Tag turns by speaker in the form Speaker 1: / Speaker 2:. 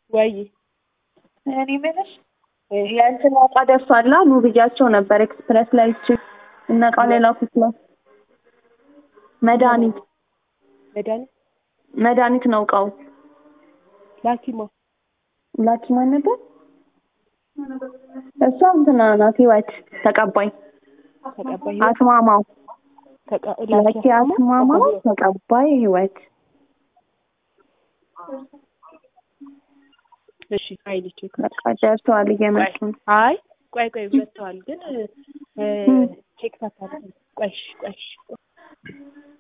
Speaker 1: ወይ
Speaker 2: እኔ የምልሽ የእንትን እቃ ደርሷላ ኑ ብያቸው ነበር ኤክስፕረስ ላይ እቺ እነ እቃ ሌላ ኩትለው መድኃኒት
Speaker 1: መድኃኒት
Speaker 2: መድኃኒት ነው እቃው
Speaker 1: ላኪማ
Speaker 2: ላኪ ማን ነበር እሷ እንትና ናት ህይወት ተቀባይ
Speaker 1: ተቀባይ
Speaker 2: አስማማው
Speaker 1: ተቀ-
Speaker 2: ላኪ አስማማው ተቀባይ ህይወት
Speaker 1: እሺ ፋይል ቼክ
Speaker 2: በቃ ደርሰዋል እየመጡ ነው
Speaker 1: አይ ቆይ ቆይ መጥተዋል ግን እ ቼክ ታታል ቆይ እሺ፣ ቆይ እሺ።